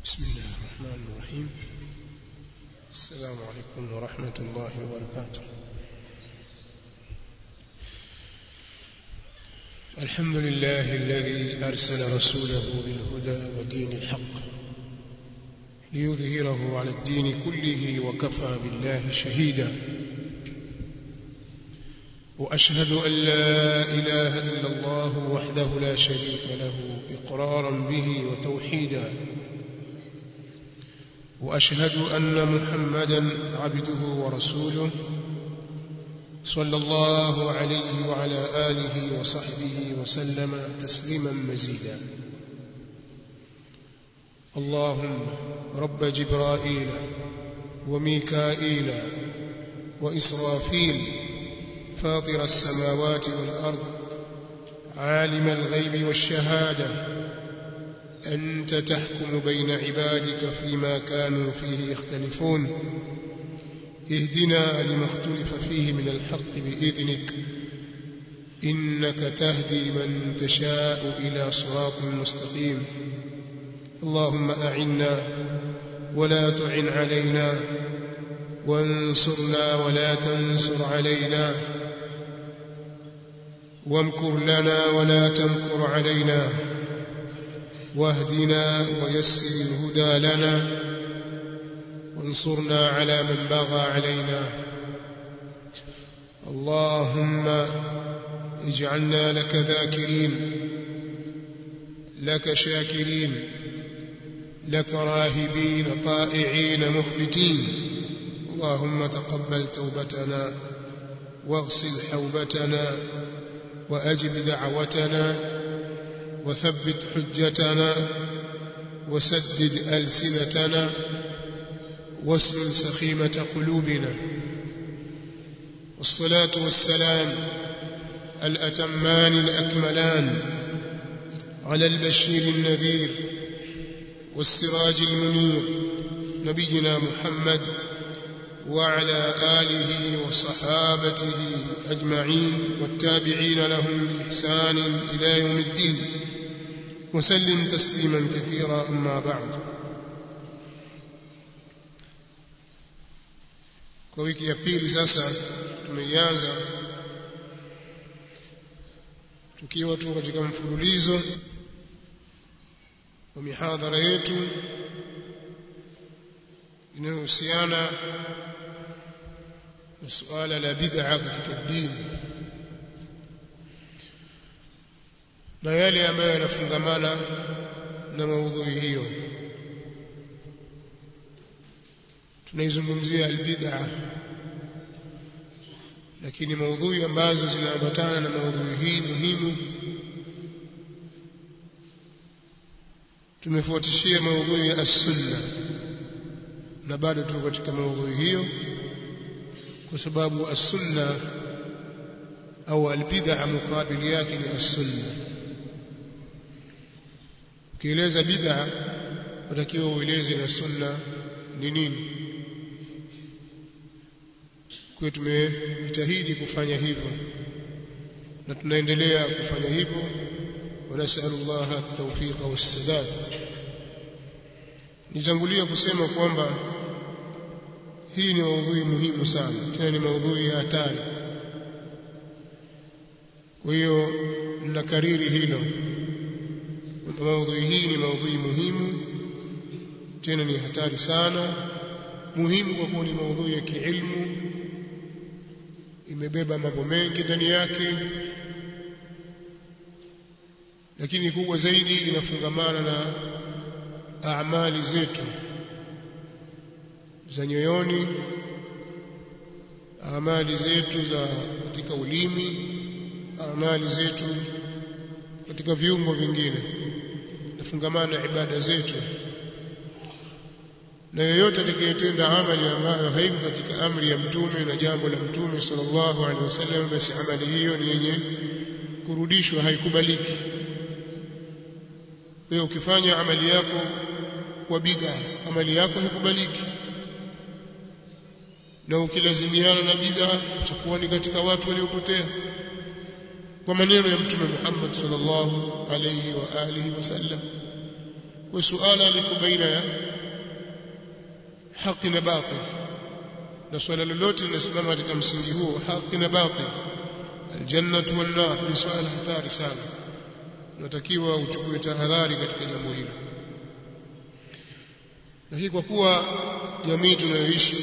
بسم الله الرحمن الرحيم السلام عليكم ورحمة الله وبركاته الحمد لله الذي أرسل رسوله بالهدى ودين الحق ليظهره على الدين كله وكفى بالله شهيدا وأشهد أن لا إله إلا الله وحده لا شريك له إقرارا به وتوحيدا وأشهد أن محمدا عبده ورسوله صلى الله عليه وعلى آله وصحبه وسلم تسليما مزيدا اللهم رب جبرائيل وميكائيل وإسرافيل فاطر السماوات والأرض عالم الغيب والشهادة أنت تحكم بين عبادك فيما كانوا فيه يختلفون اهدنا لما اختلف فيه من الحق بإذنك إنك تهدي من تشاء إلى صراط مستقيم اللهم أعنا ولا تعن علينا وانصرنا ولا تنصر علينا وامكر لنا ولا تمكر علينا واهدنا ويسر الهدى لنا وانصرنا على من بغى علينا اللهم اجعلنا لك ذاكرين لك شاكرين لك راهبين طائعين مخبتين اللهم تقبل توبتنا واغسل حوبتنا واجب دعوتنا وثبت حجتنا وسدد ألسنتنا واسلل سخيمة قلوبنا والصلاة والسلام الأتمان الأكملان على البشير النذير والسراج المنير نبينا محمد وعلى آله وصحابته أجمعين والتابعين لهم بإحسان إلى يوم الدين وسلم تسليما كثيرا أما بعد kwa wiki ya pili sasa tumeianza tukiwa tu katika mfululizo wa mihadhara yetu inayohusiana na suala la bid'a katika dini na yale ambayo yanafungamana na maudhui hiyo tunaizungumzia albid'a lakini maudhui ambazo zinaambatana na maudhui hii muhimu tumefuatishia maudhui ya as-sunna na bado tuko katika maudhui hiyo kwa sababu as-sunna au al-bid'a mukabili yake ni as-sunna ukieleza bid'a unatakiwa ueleze na sunna ni nini kwa tumejitahidi kufanya hivyo na tunaendelea kufanya hivyo wanasalu Allah at-tawfiq was-sadad nitangulia kusema kwamba hii ni maudhui muhimu sana tena ni maudhui ya hatari kwa hiyo ninakariri hilo maudhui hii ni maudhui muhimu tena ni hatari sana muhimu kwa kuwa ni maudhui ya kiilmu imebeba mambo mengi ndani yake lakini kubwa zaidi inafungamana na amali zetu za nyoyoni amali zetu za katika ulimi amali zetu katika viungo vingine nafungamana na ibada zetu na yoyote atakayetenda amali ambayo haiko katika amri ya mtume na jambo la mtume sallallahu alaihi wasallam basi amali hiyo ni yenye kurudishwa haikubaliki wewe ukifanya amali yako kwa bid'a amali yako haikubaliki na ukilazimiana na bid'a utakuwa ni katika watu waliopotea kwa maneno ya mtume Muhammad sallallahu alayhi wa alihi wasallam kwa suala liko baina ya haki na batil na swala lolote linasimama katika msingi huo haki na batil aljannatu wan nar ni swala hatari sana unatakiwa uchukue tahadhari katika jambo hilo lakini kwa kuwa jamii tunayoishi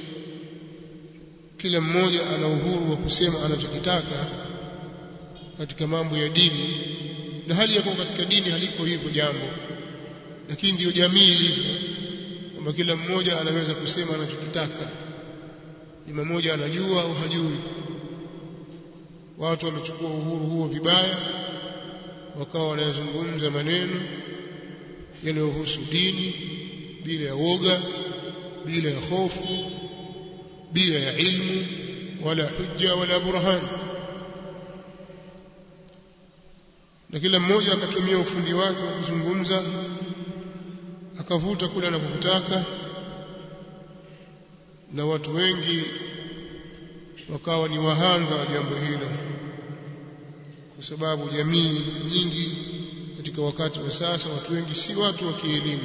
kila mmoja ana uhuru wa kusema anachokitaka katika mambo ya dini na hali ya kuwa katika dini haliko hivyo jambo lakini ndiyo jamii ilivyo kwamba kila mmoja anaweza kusema anachokitaka ni mmoja anajua au hajui watu wamechukua uhuru huo vibaya wakawa wanazungumza maneno yanayohusu dini bila ya woga bila ya hofu bila ya ilmu wala hujja wala burhan na kila mmoja akatumia ufundi wake wa kuzungumza akavuta kule anapotaka na watu wengi wakawa ni wahanga wa jambo hilo kwa sababu jamii nyingi katika wakati wa sasa watu wengi si watu wa kielimu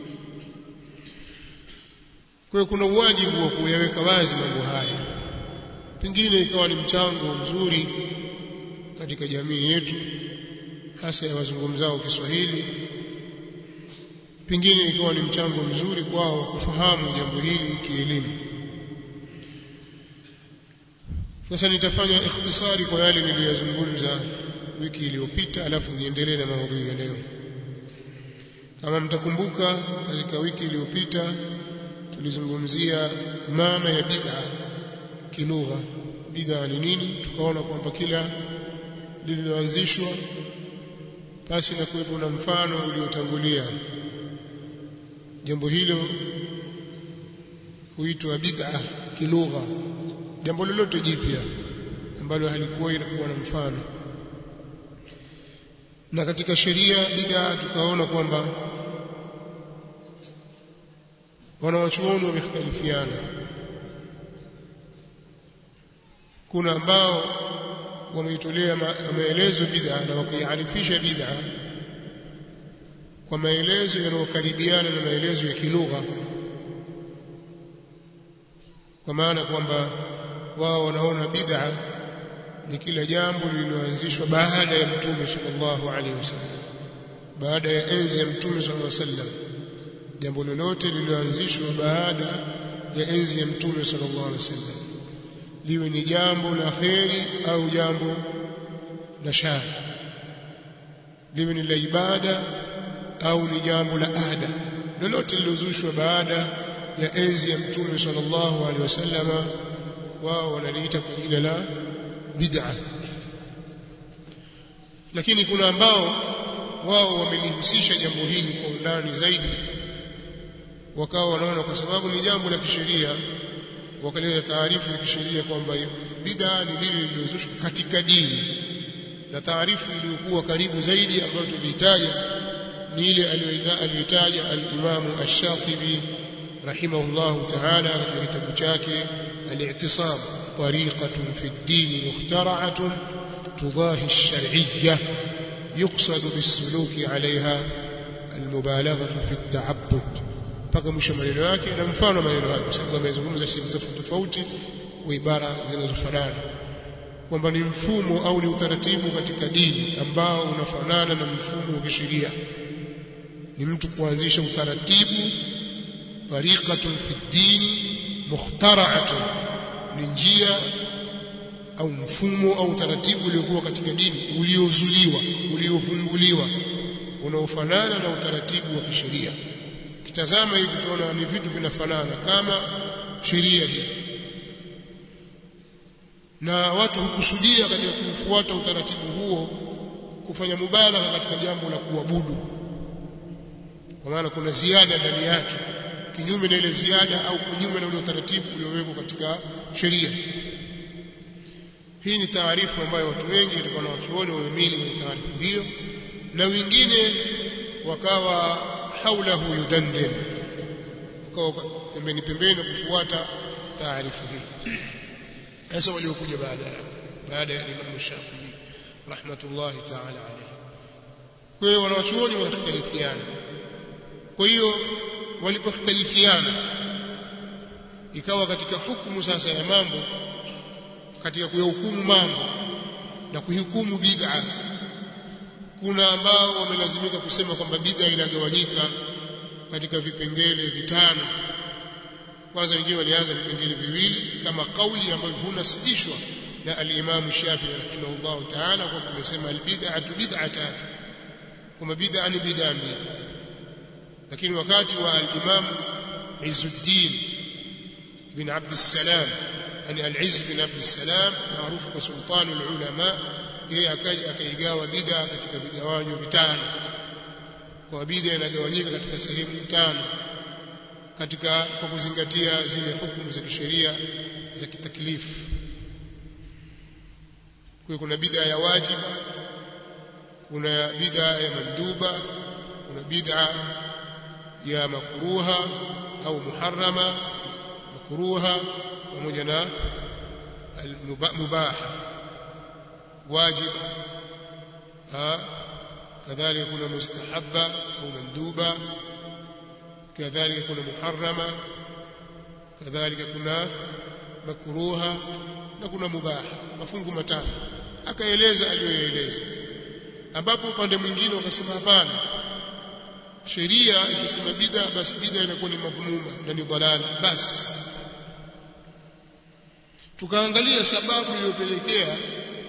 kwa hiyo kuna uwajibu wa kuyaweka wazi mambo haya pengine ikawa ni mchango mzuri katika jamii yetu hasa ya wazungumzao Kiswahili pengine ikawa ni mchango mzuri kwao kufahamu jambo hili kielimu sasa nitafanya ikhtisari kwa yale niliyozungumza wiki iliyopita alafu niendelee na maudhui ya leo kama mtakumbuka katika wiki iliyopita tulizungumzia maana ya bid'a kilugha bid'a ni nini tukaona kwamba kila lililoanzishwa basi na kuwepo na mfano uliotangulia jambo hilo huitwa bid'a kilugha jambo lolote jipya ambalo halikuwa inakuwa na mfano na katika sheria bid'a tukaona kwamba wanawachuoni wamekhtalifiana kuna ambao wameitolea maelezo bid'a na wakaiarifisha bid'a kwa maelezo yanayokaribiana na maelezo ya kilugha kwa maana kwamba wao wanaona bid'a ni kila jambo lililoanzishwa baada ya mtume sallallahu alaihi wasallam baada ya enzi ya mtume sallallahu alaihi wasallam jambo lolote lililoanzishwa baada ya enzi ya mtume sallallahu alaihi wasallam liwe ni jambo la kheri au jambo la shari liwe ni la ibada au ni jambo la ada lolote lilozushwa baada ya enzi ya mtume sallallahu alaihi wasallama wao wanaliita kwa jina la bid'a lakini kuna ambao wao wamelihusisha jambo hili kwa undani zaidi wakawa wanaona kwa sababu ni jambo la kisheria wakaleta taarifu ya kisheria kwamba bid'a ni lile lililozushwa katika dini na taarifu iliyokuwa karibu zaidi ambayo tulihitaja ni ile aliyoitaja al-Imam Ash-Shatibi rahimahullahu ta'ala katika kitabu chake al-i'tisam tariqatun fi ad-din mukhtara'atun tudahi ash-shar'iyyah yuqsad bis-suluki 'alayha al-mubalaghah fi at-ta'abbud mpaka mwisho maneno yake na mfano maneno yake kwa sababu amezungumza sehemu tofauti tofauti kwa ibara zinazofanana kwamba ni mfumo au ni utaratibu katika dini ambao unafanana na mfumo wa kisheria ni mtu kuanzisha utaratibu tariqatun fi dini mukhtara'atun ni njia au mfumo au utaratibu uliokuwa katika dini uliozuliwa uliovumbuliwa unaofanana na utaratibu wa kisheria kitazama hivi tunaona ni vitu vinafanana kama sheria hii na watu hukusudia katika kufuata utaratibu huo kufanya mubalagha katika jambo la kuabudu kwa maana kuna ziada ndani yake kinyume na ile ziada au kinyume na ule utaratibu uliowekwa katika sheria hii ni taarifu ambayo watu wengi katika wanawachuoni wamemili kwenye taarifu hiyo na wengine wakawa haulahu yudandin wakawa pembeni pembeni kufuata taarifu hii sasa waliokuja baada baada ya Imam Shafi'i rahmatullahi ta'ala alayhi kwa hiyo wanawachuoni wanakhtalifiana kwa hiyo walipokhtalifiana ikawa katika hukumu sasa ya mambo katika kuyahukumu mambo na kuhukumu bid'a kuna ambao wamelazimika kusema kwamba bid'a inagawanyika katika vipengele vitano kwanza wengine walianza vipengele viwili kama kauli ambayo hunasitishwa na al-Imam Shafi'i rahimahullah ta'ala kwa kumesema al-bid'atu bid'atan kwamba bid'a ni bid'a mbili lakini wakati wa al-Imam Izzuddin bin Abd salam yani al-Izz bin Abd salam maarufu kwa sultani ulama yeye akaja akaigawa bid'a katika vigawanyo vitano kwa bid'a inagawanyika katika sehemu tano katika kwa kuzingatia zile hukumu za kisheria za kitaklifu kwa kuna bid'a ya wajiba kuna bid'a ya manduba kuna bid'a ya makruha au muharrama makruha pamoja na mubah wajiba kadhalika kuna mustahabba au manduba kadhalika kuna muharrama kadhalika kuna makruha na kuna mubaha mafungu matano akaeleza aliyoeleza ambapo upande mwingine wakasema hapana sheria ikisema bid'a basi bid'a inakuwa ni madhmuma na ni dalala basi tukaangalia sababu iliyopelekea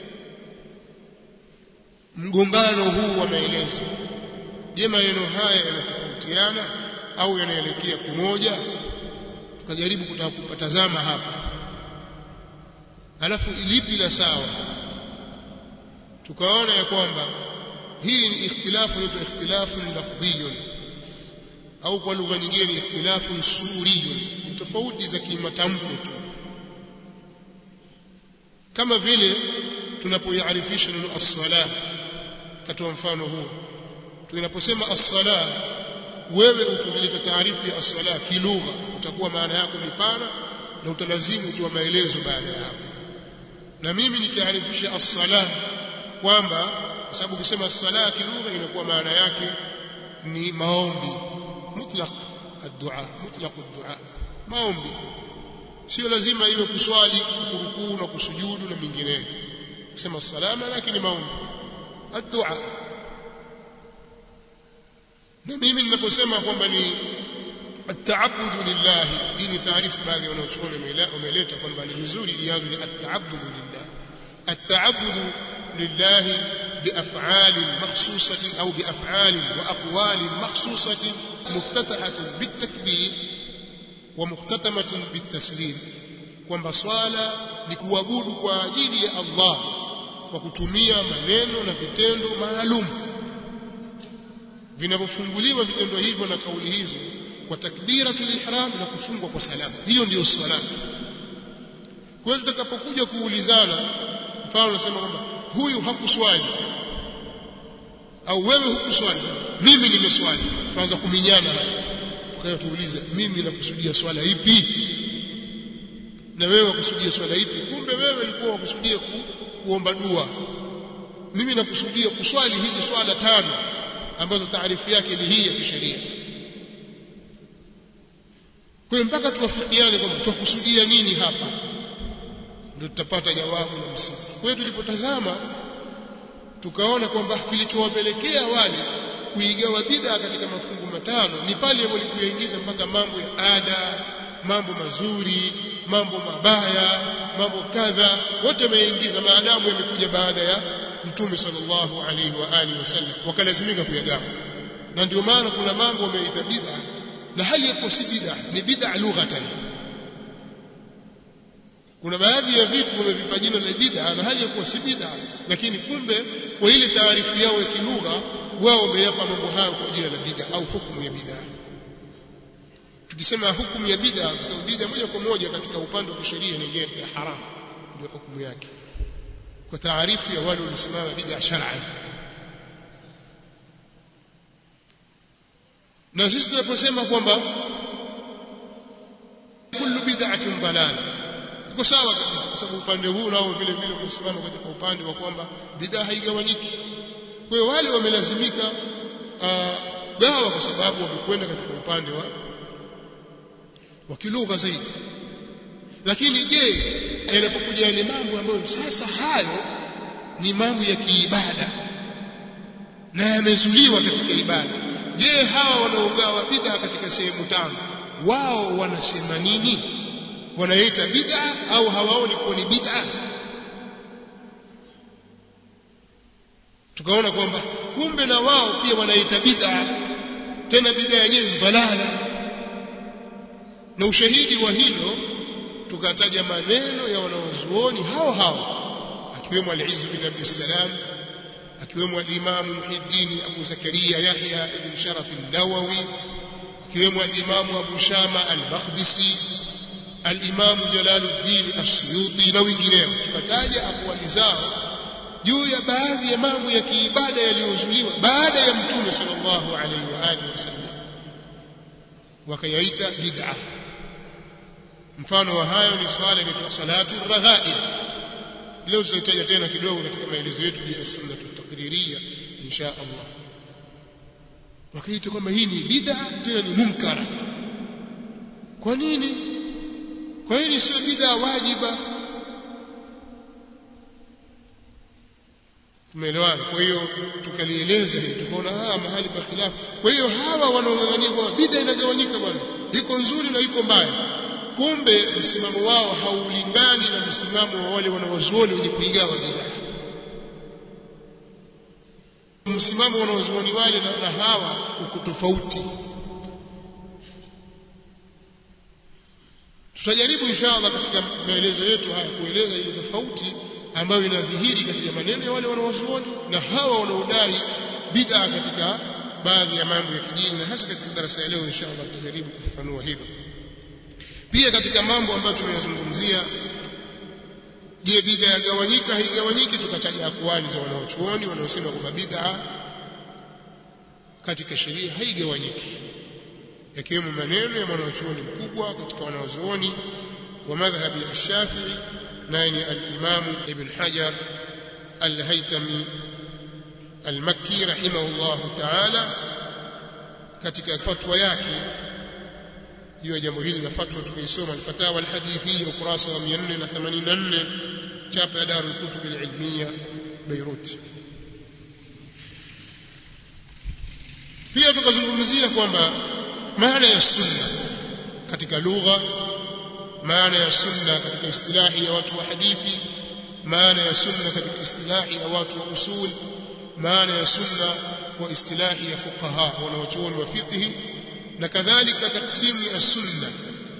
mgongano huu wa maelezo je maneno haya yanatofautiana au yanaelekea kumoja tukajaribu kutaka kupatazama hapa alafu ilipi la sawa tukaona ya kwamba hii ni ikhtilafu inaitwa ikhtilafu lafdhiyun au kwa lugha nyingine ni ikhtilafu suriyun ni tofauti za kimatamko tu kama vile tunapoiarifisha neno as-sala katoa mfano huu tunaposema as-sala wewe ukileta taarifu ya as-sala kilugha utakuwa maana yako ni pana na utalazimu utoa maelezo baada ya hapo na mimi nikiarifisha as-sala kwamba kwa sababu ukisema as-sala kilugha inakuwa maana yake ni maombi mutlaq ad-du'a mutlaq ad-du'a maombi sio lazima iwe kuswali kurukuu na kusujudu na mingineyo kusema salama lakini maombi ad-du'a na mimi ninaposema kwamba ni at-ta'abbudu lillahi hii ni taarifu baadhi ya wanaochuoni wameleta kwamba ni vizuri ianze ni at-ta'abbudu lillah at-ta'abbudu lillahi بأفعال مخصوصة أو بأفعال وأقوال مخصوصة مفتتحة بالتكبير ومختتمة بالتسليم kwamba swala ni kuabudu kwa ajili ya Allah kwa kutumia maneno na vitendo maalum vinavyofunguliwa vitendo hivyo na kauli hizo kwa takbiratul ihram na kufungwa kwa salamu hiyo ndiyo swala kwa hiyo tutakapokuja kuulizana mfano nasema kwamba huyu hakuswali au wewe hukuswali mimi nimeswali tuanza kuminyana tukaja tuulize mimi nakusudia swala ipi na wewe wakusudia swala ipi kumbe wewe ulikuwa wakusudia ku, kuomba dua mimi nakusudia kuswali hizi swala tano ambazo taarifu yake ni hii ya kisheria kwa hiyo mpaka tuwafikiane kwamba tukusudia nini hapa ndio tutapata jawabu la msingi kwa hiyo tulipotazama tukaona kwamba kilichowapelekea wale kuigawa bid'a katika mafungu matano ni pale walipoingiza mpaka mambo ya ada mambo mazuri mambo mabaya mambo kadha wote wameingiza maadamu yamekuja baada ya mtume sallallahu alaihi wa alihi wasallam wakalazimika kuyagawa na ndio maana kuna mambo wameita bid'a na hali ya si bid'a ni bid'a lughatan kuna baadhi ya vitu wamevipa jina la bid'a na hali ya kuwa si bid'a lakini kumbe kwa ile taarifu yao ya kilugha wao wameyapa mambo hayo kwa jina la bid'a au hukumu ya bid'a tukisema hukumu ya bid'a kwa sababu bid'a moja kwa moja katika upande wa sheria inaingia katika haram ndio hukumu yake kwa taarifu ya wale waliosimama bid'a shar'an na sisi tunaposema kwamba kullu bid'atin dalala iko sawa kabisa kwa sababu upande huu nao vile vile umesimama katika upande wa kwamba bid'a haigawanyiki kwa hiyo wale wamelazimika kugawa kwa sababu wamekwenda katika upande wa wa kilugha zaidi lakini je yanapokuja yale mambo ambayo sasa hayo ni mambo ya kiibada na yamezuliwa katika ibada je hawa wanaogawa bid'a katika sehemu tano wao wanasema nini wanaita bid'a au hawaoni kuwa ni bid'a tukaona kwamba kumbe na wao pia wanaita bid'a tena bid'a yenyewe dhalala na ushahidi wa hilo tukataja maneno ya wanaozuoni hao hao akiwemo al-Izz bin Abd salam akiwemo al-Imam Muhiddin Abu Zakaria Yahya ibn Sharaf an-Nawawi akiwemo al-Imam Abu Shama al-Maqdisi al-Imam Jalaluddin as-Suyuti na wengineo tukataja aqwali zao juu ya baadhi ya mambo ya kiibada yaliyozuliwa baada ya Mtume sallallahu alaihi wa alihi wasallam wakayaita bid'ah mfano wa hayo ni swala inaitwa salatu raghaib leo tutataja tena kidogo katika maelezo yetu ya sunna taqririya insha Allah wakaita kwamba hii ni bid'a tena ni munkara kwa nini kwa nini sio bid'a wajiba tumeelewana kwa hiyo tukalieleza hili tukaona ah mahali pa khilafu kwa hiyo hawa wanaong'ang'ania kwamba bid'a inagawanyika bwana iko nzuri na iko mbaya kumbe msimamo wao haulingani na msimamo wa wale wanawazuoni wenye kuigawa bid'a msimamo wanawazuoni wale na, na hawa uko tofauti tutajaribu inshallah katika maelezo yetu haya kueleza ile tofauti ambayo inadhihiri katika maneno ya wale wanawazuoni na hawa wanaodai bid'a katika baadhi ya mambo ya kidini na hasa katika darasa ya leo inshallah tutajaribu kufafanua hilo pia katika mambo ambayo tumeyazungumzia je bid'a yagawanyika haigawanyiki tukataja akwali za wanaochuoni wanaosema kwamba bid'a katika sheria haigawanyiki yakiwemo maneno ya mwanachuoni mkubwa katika wanaozuoni wa madhhabi ya Shafi'i naye ni al-Imam Ibn Hajar al-Haytami al-Makki rahimahullah ta'ala katika fatwa yake juu ya jambo hili na fatwa tukaisoma al-Fatawa al-Hadithiyya ukurasa wa 484 chapa ya Darul Kutub al-Ilmiyya Beirut pia tukazungumzia kwamba maana ya sunna katika lugha maana ya sunna katika istilahi ya watu wa hadithi maana ya sunna katika istilahi ya watu wa usul maana ya sunna kwa istilahi ya fuqaha wanawachuoni wa fiqh na kadhalika taksimu ya sunna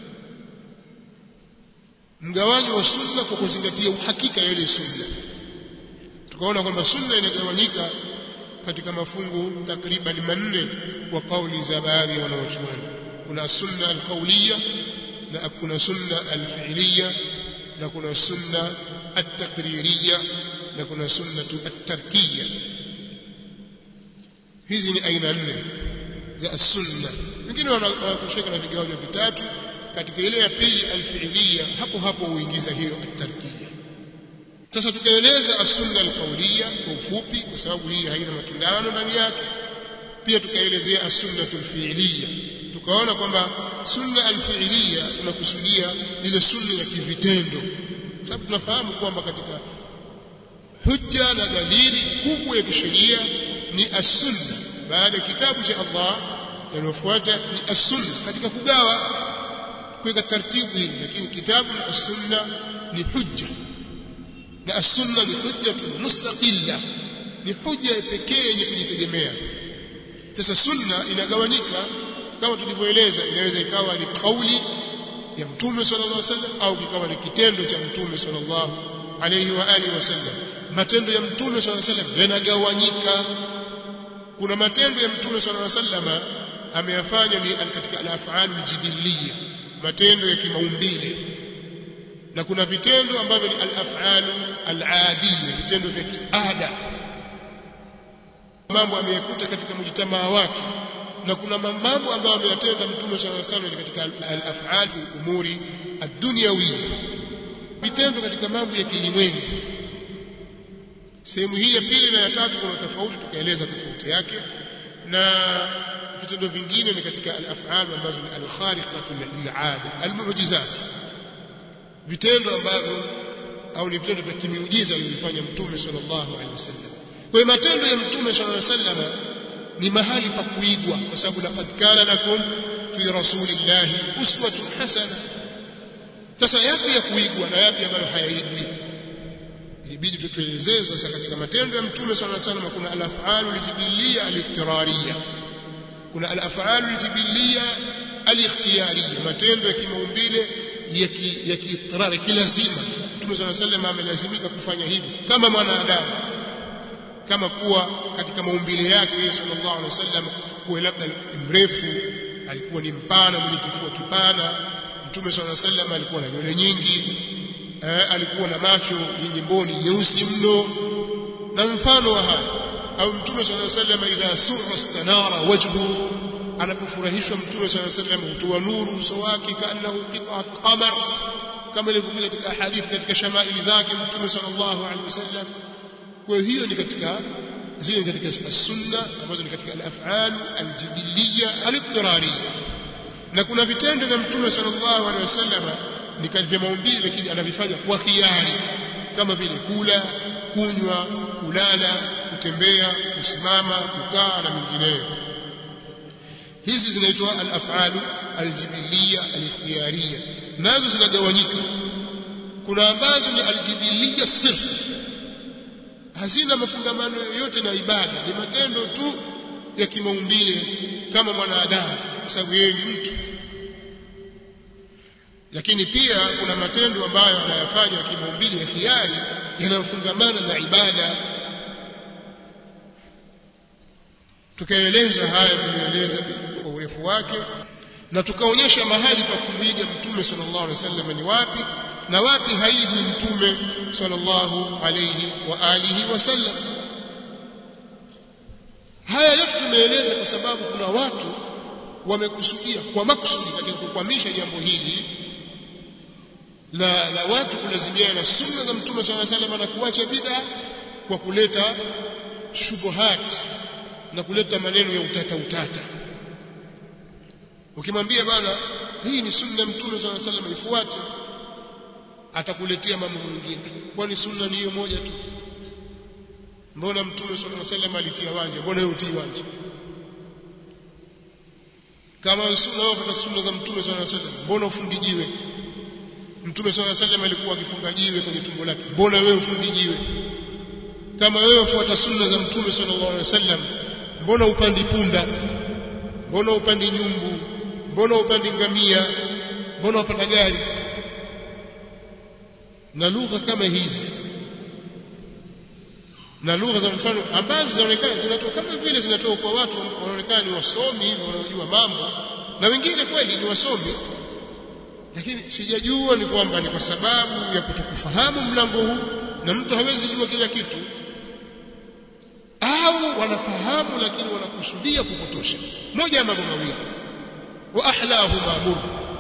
mgawanyo wa sunna kwa kuzingatia uhakika ya ile sunna tukaona kwamba sunna inagawanyika katika mafungu takriban manne kwa kauli za baadhi ya wanawachuoni kuna sunna alqauliya na kuna sunna alfi'liya na kuna sunna at-taqririya na kuna sunna at-tarkiya hizi ni aina nne za sunna wengine wanatosheka na vigawanyo vitatu katika ile ya pili alfi'liya hapo hapo huingiza hiyo at-tarkiya sasa tukaeleza as-sunna al-qawliya kwa ufupi kwa sababu hii haina makindano ndani yake pia tukaelezea as-sunnatul fi'liya tukaona kwamba sunna al-fi'liya tunakusudia ile sunna ya kivitendo sababu tunafahamu kwamba katika hujja na dalili kubwa ya kisheria ni as-sunna baada ya kitabu cha Allah yanayofuata ni as-sunna katika kugawa kuweka taratibu hili lakini kitabu na as-sunna ni hujja na as-sunna ni hujjatun mustaqilla ni hujja pekee yenye kujitegemea sasa sunna inagawanyika kama tulivyoeleza inaweza ikawa ni kauli ya mtume sallallahu alaihi wasallam au ikawa ni kitendo cha mtume sallallahu alaihi wa alihi wasallam matendo ya mtume sallallahu alaihi wasallam yanagawanyika kuna matendo ya mtume sallallahu alaihi wasallam ameyafanya ni katika al-af'al al-jibiliyya matendo ya kimaumbile na kuna vitendo ambavyo ni al-af'al al-adiyya vitendo vya kiada mambo ameyekuta katika mjitamaa wake na kuna mambo ambayo ameyatenda mtume sallallahu alaihi wasallam katika al-af'al fi umuri ad-dunyawiyya vitendo katika mambo ya kilimwengu sehemu hii ya pili na ya tatu kuna tofauti tukaeleza tofauti yake na vitendo vingine ni katika al-af'al ambazo ni al-khariqatu lil'ada al-mu'jizat vitendo ambavyo au ni vitendo vya kimiujiza alivyofanya mtume sallallahu alaihi wasallam kwa hiyo matendo ya mtume sallallahu alaihi wasallam ni mahali pa kuigwa kwa sababu laqad kana lakum fi rasulillahi uswatun hasana sasa yapi ya kuigwa na yapi ambayo hayaigwi ilibidi tutuelezee sasa katika matendo ya mtume sallallahu alaihi wasallam kuna al-af'alu al-jibiliyya al-ittirariyya kuna al-af'alu al-jibiliyya al-ikhtiyariyya matendo ya kimaumbile ya kiitirari kilazima mtume sallallahu alaihi wasallam amelazimika kufanya hivi kama mwanadamu kama kuwa katika maumbile yake sallallahu alaihi wasallam kuwa labda mrefu alikuwa ni mpana mwenye kifua kipana mtume sallallahu alaihi wasallam alikuwa na nywele nyingi eh, alikuwa na macho yenye mboni nyeusi mno na mfano wa haya au mtume sallallahu alaihi wasallam idha surra istanara wajhu anapofurahishwa mtume sallallahu alaihi wasallam hutoa nuru uso wake kaannahu qit'at qamar kama ilivyokuja katika hadithi katika shamaili zake mtume sallallahu alaihi wasallam kwa hiyo ni katika zile katika sunna ambazo ni katika al-af'al al-jibiliyya al-ittirariyya na kuna vitendo vya mtume sallallahu alaihi wasallam ni vya maumbile lakini anavifanya kwa khiari kama vile kula kunywa kulala kutembea kusimama kukaa na mengineyo hizi zinaitwa al-af'al al-jibiliyya al-ikhtiyariyya nazo zinagawanyika kuna ambazo ni al-jibiliyya sirf hazina mafungamano yoyote na ibada ni matendo tu ya kimaumbile kama mwanadamu kwa sababu yeye ni mtu lakini pia kuna matendo ambayo anayafanya kimaumbile ya khiari yanayofungamana na ibada tukaeleza haya tumeeleza kwa urefu wake na tukaonyesha mahali pa kumwiga mtume sallallahu alaihi wasallam ni wapi na wapi haiji mtume sallallahu alayhi wa alihi wasallam haya yote tumeeleza kwa sababu kuna watu wamekusudia kwa makusudi katika kukwamisha jambo hili la, la watu kulazimiana na sunna za mtume sallallahu alayhi wasallam na kuacha bid'a kwa kuleta shubuhat na kuleta maneno ya utata utata ukimwambia bana hii ni sunna mtume sallallahu alayhi wasallam ifuate atakuletea mambo mengine kwani sunna ni hiyo moja tu mbona mtume sallallahu alaihi wasallam alitia wanja mbona wewe utii wanja kama sunna wao kwa sunna za mtume sallallahu alaihi wasallam mbona ufundi jiwe mtume sallallahu alaihi wasallam alikuwa akifunga jiwe kwenye tumbo lake mbona wewe ufundi jiwe kama wewe ufuata sunna za mtume sallallahu alaihi wasallam mbona upandi punda mbona upandi nyumbu mbona upandi ngamia mbona upanda gari na lugha kama hizi na lugha za mfano ambazo zinaonekana zinatoka kama vile zinatoka kwa watu wanaonekana ni wasomi wanaojua mambo na wengine kweli ni wasomi lakini sijajua ni kwamba ni kwa sababu ya kutokufahamu mlango huu na mtu hawezi jua kila kitu au wanafahamu lakini wanakusudia kupotosha moja ya mambo mawili wa ahlahu ma'mur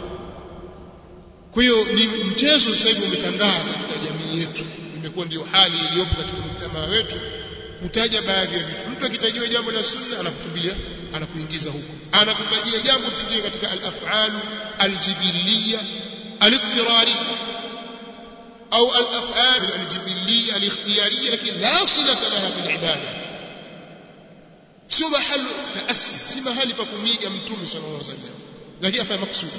kwa hiyo ni mchezo sasa hivi umetandaa katika jamii yetu imekuwa ndio hali iliyopo katika mtamaa wetu kutaja baadhi ya vitu mtu akitajiwa jambo la sunna anakukimbilia anakuingiza huko anakutajia jambo pengine katika al-af'al al-jibiliyya al-ittirari au al-af'al al-jibiliyya al-ikhtiyariyya lakini la silata laha bil ibada sio mahali taassi si mahali pa kumiga mtume sallallahu alaihi wasallam lakini afanya makusudi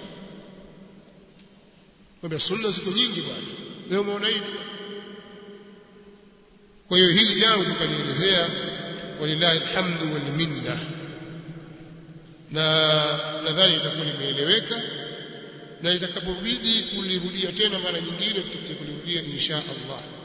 kwamba sunna ziko nyingi bwana leo umeona hivi kwa hiyo hili jambo tukalielezea walillahi alhamdu wal minna na nadhani itakuwa limeeleweka na itakapobidi kulirudia tena mara nyingine tutakuja kulirudia insha Allah